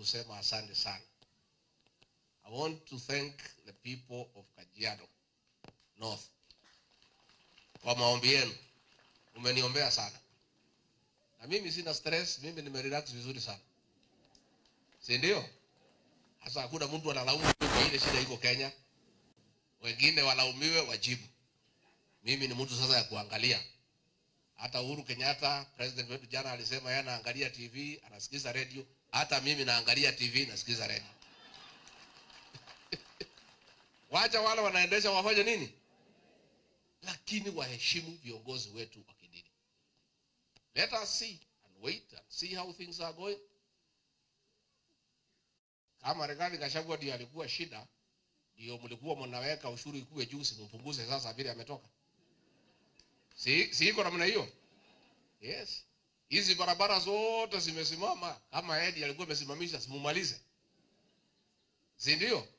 kusema asante sana. I want to thank the people of Kajiado North kwa maombi yenu, umeniombea sana na mimi sina stress, mimi nimerelax vizuri sana, si ndio? Sasa hakuna mtu analaumu kwa ile shida iko Kenya, wengine walaumiwe wajibu. Mimi ni mtu sasa ya kuangalia. Hata Uhuru Kenyatta president wetu jana alisema yeye anaangalia TV, anasikiza radio. Hata mimi naangalia TV, nasikiza radio. Wacha wale wanaendesha wafanye nini, lakini waheshimu viongozi wetu wa kidini. Let us see and wait and see how things are going. Kama Rigathi Gachagua ndio alikuwa shida, ndio mlikuwa mnaweka ushuru ikuwe juu, simpunguze sasa vile ametoka. Si, si iko namna hiyo? Yes. Hizi barabara zote zimesimama kama Edi alikuwa amesimamisha, simumalize, si ndio?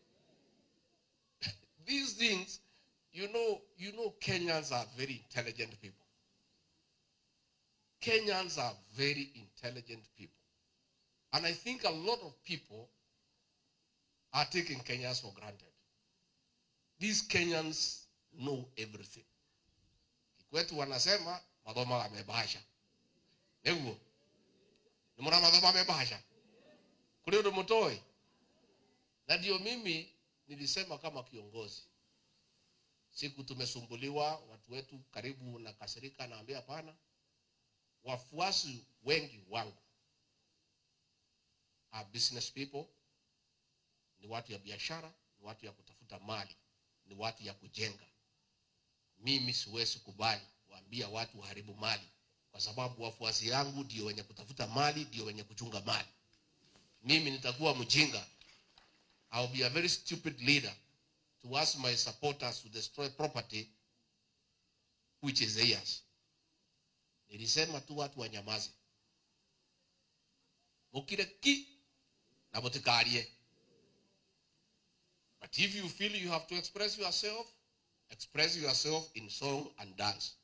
These things you know, you know Kenyans are very intelligent people. Kenyans are very intelligent people. And I think a lot of people are taking Kenyans for granted. These Kenyans know everything. Kwetu wanasema madhoma amebasha. Niguo. Nimona madhoma amebasha. Kule ndo mtoi. Na ndio mimi nilisema kama kiongozi. Siku tumesumbuliwa watu wetu karibu na kasirika naambia hapana. Wafuasi wengi wangu are business people, ni watu ya biashara, ni watu ya kutafuta mali, ni watu ya kujenga. Mimi siwezi kubali kuambia watu waharibu mali, kwa sababu wafuasi yangu ndio wenye kutafuta mali, ndio wenye kuchunga mali. Mimi nitakuwa mjinga. I will be a very stupid leader to ask my supporters to destroy property which is theirs. Nilisema tu watu wanyamaze, mukire ki na mutikarie. But if you feel you have to express yourself, express yourself in song and dance.